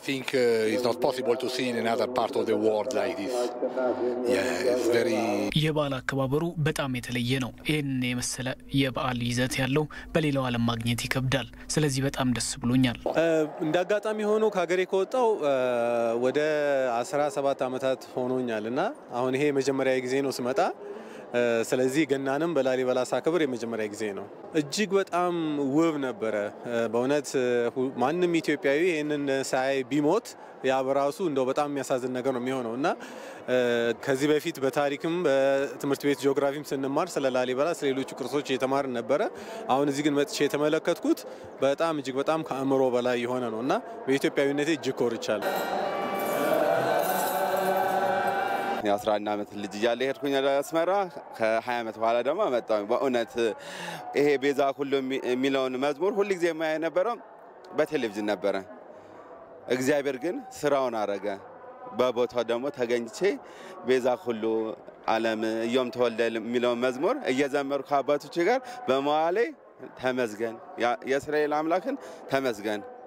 think uh, it's not possible to see in another part of the world like this. Yeah, it's very የበዓል አከባበሩ በጣም የተለየ ነው። ይህን የመሰለ የበዓል ይዘት ያለው በሌላው ዓለም ማግኘት ይከብዳል። ስለዚህ በጣም ደስ ብሎኛል። እንደ አጋጣሚ ሆኖ ከሀገሬ ከወጣው ወደ 17 ዓመታት ሆኖኛል እና አሁን ይሄ የመጀመሪያ ጊዜ ነው ስመጣ። ስለዚህ ገናንም በላሊበላ ሳክብር የመጀመሪያ ጊዜ ነው። እጅግ በጣም ውብ ነበረ። በእውነት ማንም ኢትዮጵያዊ ይህንን ሳይ ቢሞት ያ በራሱ እንደው በጣም የሚያሳዝን ነገር ነው የሚሆነው እና ከዚህ በፊት በታሪክም በትምህርት ቤት ጂኦግራፊም ስንማር ስለ ላሊበላ ስለ ሌሎቹ ቅርሶች እየተማርን ነበረ። አሁን እዚህ ግን መጥቼ የተመለከትኩት በጣም እጅግ በጣም ከአእምሮ በላይ የሆነ ነው እና በኢትዮጵያዊነቴ እጅግ ኮርቻለሁ። የአስራ አንድ ዓመት ልጅ እያለ ሄድኩኝ ወደ አስመራ። ከ20 ዓመት በኋላ ደግሞ መጣሁ። በእውነት ይሄ ቤዛ ሁሉ የሚለውን መዝሙር ሁልጊዜ የማያ የነበረው በቴሌቪዥን ነበረ። እግዚአብሔር ግን ስራውን አረገ። በቦታው ደግሞ ተገኝቼ ቤዛ ሁሉ ዓለም እዮም ተወልደ የሚለውን መዝሙር እየዘመሩ ከአባቶች ጋር በመዋሌ ተመስገን፣ የእስራኤል አምላክን ተመስገን